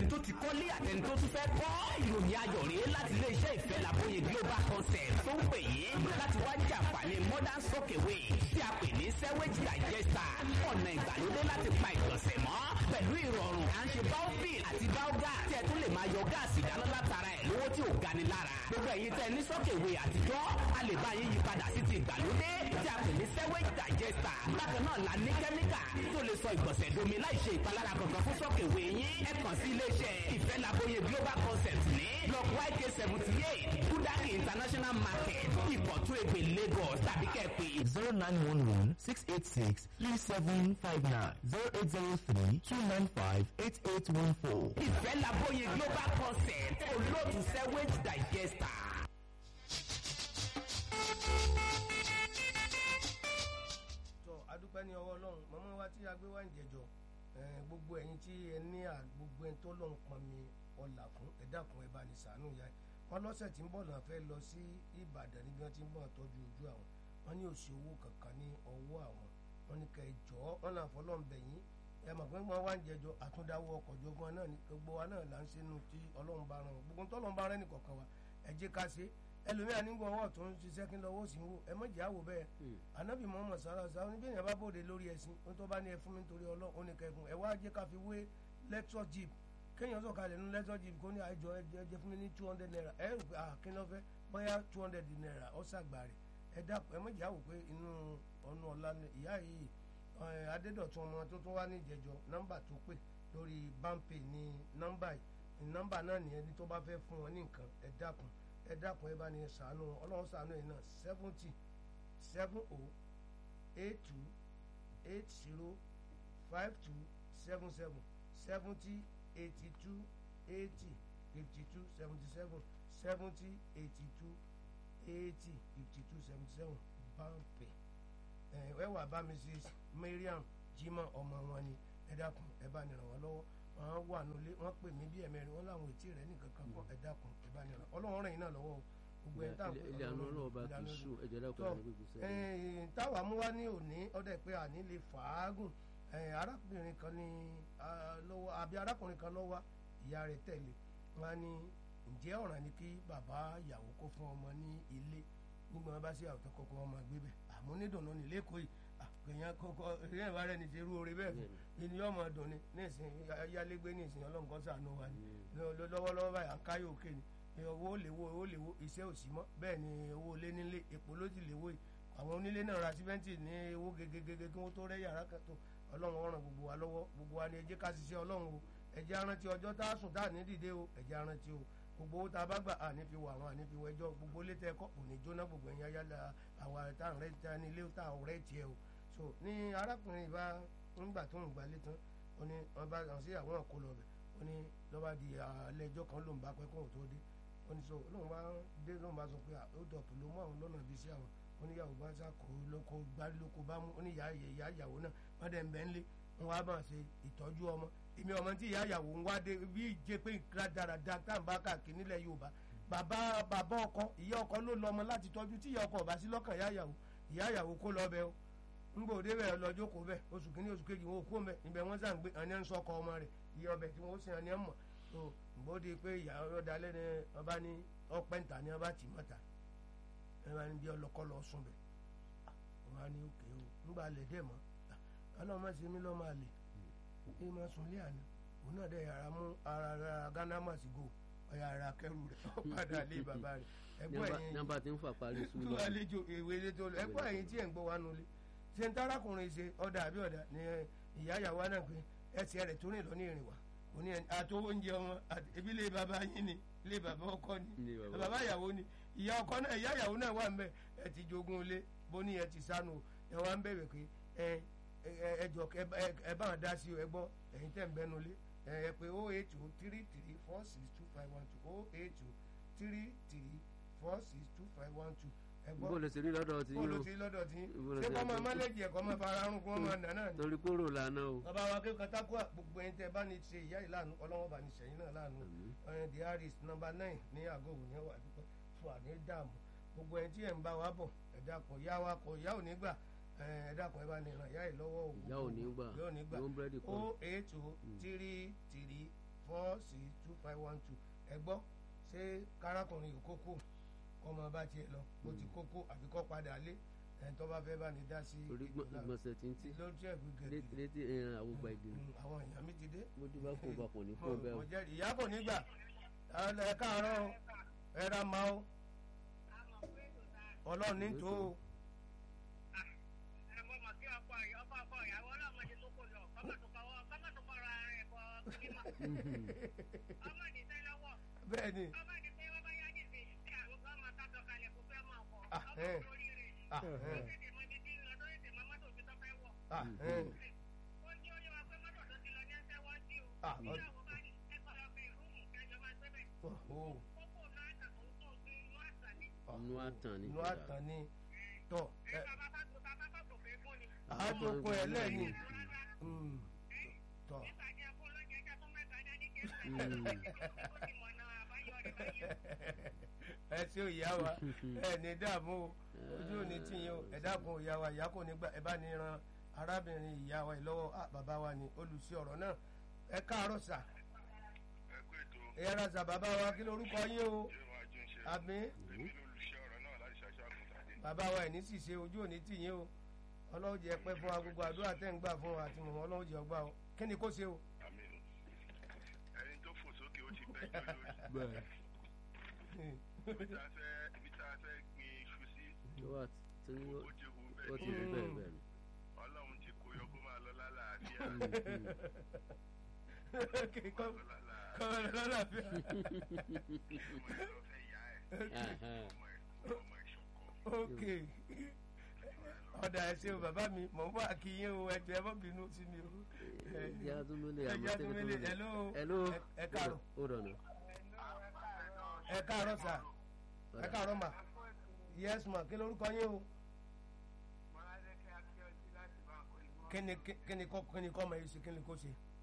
tó ti kọ́lé àtẹni tó tún fẹ́ kọ́ ìròyìn ayọ̀ rèé láti iléeṣẹ́ ìfẹ́ làbóye global concept tó ń pè yín láti wá jàǹfààní modern sockeway tí a pè ní sewage digester ọ̀nà ìgbàlódé láti pa ìgbọ̀nsẹ̀ mọ́ pẹ̀lú ìrọ̀rùn à ń ṣe baofil àti baogas tí ẹ tún lè máa yọ gáàsì dáná látara ẹ̀ lówó tí ò gani lára gbogbo ẹ̀yin tẹ́ ní sockeway àtijọ́ a lè bá yín yí padà sí ti ìgbàlódé tí a pè ní sewage digester bákan náà la ní kẹ́míkà tó lè sọ ìgbọ̀nsẹ̀ domi láì ṣe ìpalára kankan fún sockeway yín ẹ kàn sí iléeṣẹ́ ìfẹ́ làbóye global concept ní block yk seventy eight kudaki international market ìkọ̀tún èpè lagos tàbí kẹ́ẹ̀pẹ́ zero nine one one six eight six three seven five nine zero eight zero three two nine five eight eight one four. ìfẹ́ làbóye global concept olóòtú sewage digester. tọ adúpẹ́ ní ọwọ́ ọlọ́run mọ́mọ́ wa tí a gbé wá ń jẹjọ gbogbo ẹ̀yin tí ẹ ní à gbogbo ẹni tó lọ́n pọn mi ọ̀là fún ẹ dákun ẹ bá ní sàánú ya wọn lọ́sẹ̀ tí ń bọ̀ náà fẹ́ lọ sí ìbàdàn níbi wọn ti ń bọ̀ tọ́jú ojú àwọn wọn ní òsì owó kankan ní ọwọ́ àwọn wọn ní kẹ́ ẹ jọ wọn náà fọlọ́ ń bẹ̀ yín ẹ mọ̀ pé wọ́n wá ń jẹjọ àtúndáwọ́ ọkọ̀ jogun náà ní gbogbo wa náà là ń ṣe nu tí ọlọ́run bá rán wọn gbogbo tọ́lọ́run bá rán ní kọ̀ọ̀kan wa ẹ jẹ́ ká ṣe ẹlòmíà nígbà ọwọ́ tó ń ṣiṣẹ́ kí n lọ́wọ́ sí ń wò ẹ mọ̀ jẹ́ àwò bẹ́ẹ̀ anabi muhammad sallallahu alaihi wasallam níbi èèyàn bá bòde lórí ẹ̀sìn ó tó bá ní ẹ fún mi nítorí ọlọ́run ó ní kẹfún ẹ wá jẹ́ ká fi wé lecture jeep kéèyàn sọ̀kalẹ̀ nínú lecture jeep kó ní àjọ ẹjẹ fún mi ní two hundred naira ẹ rò pé kí ló fẹ́ bóyá two hundred naira ó ṣàgbà rẹ̀ ẹ dàpọ̀ ẹ mọ̀ jẹ́ àwò pé inú ọ̀nà ọ̀la ìyá yìí adédọ̀tún ọmọ tó tún wá ní ìjẹjọ nọ́mbà tó pè lórí bámpé ní nọ́mbà yìí nọ́mbà náà nìyẹn ní tó bá fẹ́ fún wọn ní nǹkan ẹ dákun ẹ dákun ẹ bá ní sànú ọlọ́run sànú ẹ̀ náà seventy seven oh eight two eight zero five two seven seven seventy eighty two eighty fifty two seventy seven seventy eighty two eighty fifty two seventy seven báńpẹ̀ ẹ wà bá mrs mariam jimoh ọmọ wọn ni ẹ dákun ẹ bá ní ràn wọ́n lọ́wọ́ wọn wà nílé wọn pè mí bí ẹ̀mẹ́rin wọn làwọn ètí rẹ̀ nìkan kan fún ẹ dákun ẹ bá ní ràn ọlọ́run ràn yín náà lọ́wọ́ o gbogbo ẹ̀ tá ilé àánú ọlọ́run bá ti sùn ẹ̀jẹ̀ dákun tọ́ àwọn gbogbo sẹ́yìn. táwa mú wá ní òní ọdẹ pé àní lè fàágùn arákùnrin kan ní lọ́wọ́ àbí arákùnrin kan lọ́wọ́ ìyá rẹ̀ tẹ̀lé wọn ní ǹjẹ́ ọ̀ràn ni kí bàbá ìyàwó kó fún ọmọ ní ilé nígbà wọn bá sí àwùjọ kọkọ ọmọ gbé bẹ àmọ́ onídùnnú ní lẹ́kọ̀ọ́ yìí àgbẹ̀yàn kọ́kọ́ ìrìn ìwà rẹ̀ ní ti rú orí bẹ́ẹ̀ fún ènìyàn ọmọ dùn ní nísìn ayálégbé nísìn ọlọ́nkọ́ sànú wa ni lọ́wọ́lọ́wọ́ báyìí à ń káyọ̀ òkè ni owó léwó owó léwó iṣẹ́ òsì mọ́ bẹ́ẹ̀ ni owó lé nílé èpò ló ti léwó yìí àwọn onílé náà ra símẹ́ǹtì ní owó gegegege kí wọ́n tó rẹ́ yàrá kan tó ọlọ́run ọ̀ràn gbogbo wa lọ́wọ́ gbogbo wa ni ẹ jẹ́ ká ṣiṣẹ́ ọlọ́run o ẹ jẹ́ arántí ọjọ́ tá a sùn tá a ní dìde o ẹ jẹ́ arántí o gbogbo owó tá a bá gbà àní fi wọ àwọn àní fi wọ ẹjọ́ gbogbo ilé tẹ́ kọ́ òní jóná gbogbo ẹ̀yìn ayálà àwa tá à ń rẹ́ ta ní ilé tá à ń rẹ́ tiẹ̀ o so ní arákùnrin ìbá ńgbà tó ń gbalé tán ó ní wọn bá àwọn sí àwọn ọkọ lọ bẹ ó ní lọ́ba di alẹ́ ẹjọ́ kan ló ń bá pẹ́ kóhùn tó dé ó ní so lóun bá dé lóun bá sọ pé ó dọ̀pù ló mú àwọn lọ́nà ibi sí àwọn ó ní ìyàwó bá sá kó lóko gbárí lóko bá mú ó ní ìyá ìyá ìyàwó náà wọ́n dẹ̀ ń bẹ́ ń lé wọn wá máa ṣe ìtọ́jú ọmọ èmi ọmọ tí ìyá ìyàwó ń wá dé bí ìjẹ pé dáradára tá à ń bá káàkiri nílẹ̀ Yorùbá bàbá bàbá ọkọ ìyá ọkọ ló lọ ọmọ láti tọ́jú tí ìyá ọkọ ọba sí lọ́kàn ìyá ìyàwó ìyá ìyàwó kó lọ bẹ o ńgbò dé bẹ̀rẹ̀ lọ jókòó bẹ̀ oṣù kìíní oṣù kejì wọn ò kó mẹ́ ibẹ̀ wọ́n sàn gbé àní ẹ̀ ń sọkọ ọmọ rẹ̀ iye ọbẹ̀ tí wọ́n ó sìn àní ẹ̀ mọ̀ tó gbòde pé ìyá ọ̀dà lẹ́nu ọba ní ọpẹ́ ńta ní ọba tì mọ́ta ẹ bá ní bí ọlọ́kọ́ lọ sùn bẹ̀ wọn á ní òkè o ńgbà lẹ̀ dẹ̀ mọ́ ọlọ́mọ ṣe mí lọ́mọ àlè ẹ máa sùn lé àná òun náà dẹ̀ yàrá mú ara ara ghana màsígò ọ̀yà ara kẹrù rẹ̀ ó padà lé bàbá rẹ̀ ẹgbẹ́ ẹ̀yìn nọ́mbà tí ń fà parí tó sùúrù àlejò ìwé ilé tó lọ ẹgbẹ́ ẹ̀yìn tí ẹ̀ ń gbọ́ wá nulẹ̀ ṣe ń tarakùnrin ṣe ọ̀dà àbí ọ̀dà ni ìyá ìyàwó náà pé ẹsẹ̀ rẹ̀ tó rìn lọ ní ìrìn wá òní ẹ̀ àtò oúnjẹ wọn àti ebi lé bàbá yín ni lé bàbá ọkọ ni Ilé bàbá. bàbá ìyàwó ni ìyá ọkọ náà ìyá ìyàwó náà wà ń bẹ ẹ ti jogún ilé bó ní ẹ ti sánu ẹ wá ń bẹ̀rẹ̀ pé ẹ ẹ ẹ jọ ẹ bá- ẹ- ẹ bá wọn dá sí o ẹ gbọ́ ẹ̀yin tẹ̀ ń bẹnu lé ẹ ẹ pé oh eight two three three four six two five one two oh eight two three three four six two five one two ẹ gbọ́ bó lè ṣe rí lọ́dọ̀ tí bóòlù yóò tí lọ́dọ̀ tí Ibo ló ṣé ti kọ́ máa àgbẹ̀? málẹ̀jì ẹ̀kọ́ máa fara arún kó máa nà náà ni. torí kóró lànà o. bàbá wa kéka tákùá gbogbo ẹni tẹ bá ní ṣe ìyá yìí láàánú ọlọ́wọ́ bá ní sẹ́yìn náà láàánú ẹni the harris number nine ní àgọ́ òun yẹn wà dúpẹ́ fún àní dààmú gbogbo ẹni tí ẹ̀ ń bá wa bọ̀ ẹ̀dá kan ìyá wa kọ ìyá ò ní gbà ẹ̀dá kan ẹ bá ní ràn ìyá yìí lọ́wọ́ o Ìyá ò ní gbà. ìyá ò ní gbà Ló ń búrẹ́dì kọ́. o eight two three three four six two five one two ẹ gbọ́ ṣé kárakùnrin yìí kókó kọ́mọ bá tiẹ̀ lọ bó ti kókó àbí kọ́ padà lé ẹ̀ tó bá fẹ́ bá ní dá sí orí ètò náà. ìgbọ̀nsẹ̀ tí ń tí lórí ẹ̀bù gẹ̀ẹ́gì létí ẹran àwògbà ìgbìmọ̀ Mm, àwọn èèyàn mi ti dé. mójú bá kó bá kò ní kó bẹ́ẹ̀ o. mo jẹ́rìí ìyá kò ní gbà ẹ káàárọ̀ o, ẹ ra ma o ọlọ́run ní tó o. bẹ́ẹ̀ ni Ah, eh. Ah, eh. Ah, eh. Ah, ọ- Oh, oh. inú àtàn ni inú àtàn ni tọ ẹ àádókò ẹ lẹ́ni Mm, tọ ẹ ṣe òyà wa ẹ ní dààmú o ojú òní tìyín o ẹ dákun òyà wa ìyá kò ní gbà ẹ bá ní ran arábìnrin ìyá wa yìí lọ́wọ́ ah, bàbá wa ni olùsí ọ̀rọ̀ náà ẹ káàárọ̀ sà ẹ kú ètò ẹ ra sà bàbá wa kí lorúkọ yín o yóò máa jẹun ṣe àmì èmi lólùṣẹ́ ọ̀rọ̀ náà láti ṣàṣà àgùntàdé bàbá wa ẹ̀ ní sì ṣe ojú òní tìyín o ọlọ́run jẹ́ pẹ́ fún wa gbogbo àdúrà tẹ́ ń gbà fún wa àti mọ̀mọ́ ọlọ́run jẹ́ ọgbà o kí ni kó ṣe o. àmì ẹni tó fò sókè ó ti bẹ́ jọ lórí ibi tá a fẹ́ ibi tá a fẹ́ gbin iṣu sí tó wà tí ó ti hu ó ti rí bẹ́ẹ̀ bẹ́ẹ̀ bẹ́ẹ̀ ni. ọlọ́run ti kó yọ kó máa lọ lálàáfíà kọ́ lọ lálàáfíà kọ́ ẹ lọ́làfíà. ọmọ ẹ̀ lọ fẹ́ yá ẹ̀ Ahán. ọmọ ẹ̀ ọmọ ẹ̀ ṣọ̀kọ́ ok ọ̀dà ẹ̀ṣẹ̀ o bàbá mi mọ̀ ń bọ̀ àkíyé o ẹ̀jẹ̀ ẹ má bínú sí mi o. ẹjẹ atúmọlẹ ẹ̀jẹ̀ àtúnmílẹ̀ hello hello ẹ- ẹ káàárọ̀ ó dọ̀nà ẹ káàárọ̀ sà ẹ káàárọ̀ mà yes ma kí lorúkọ yín o kí ni kí ni kọ́ kí ni kọ́ ọmọ yìí ṣe kí ni kó ṣe.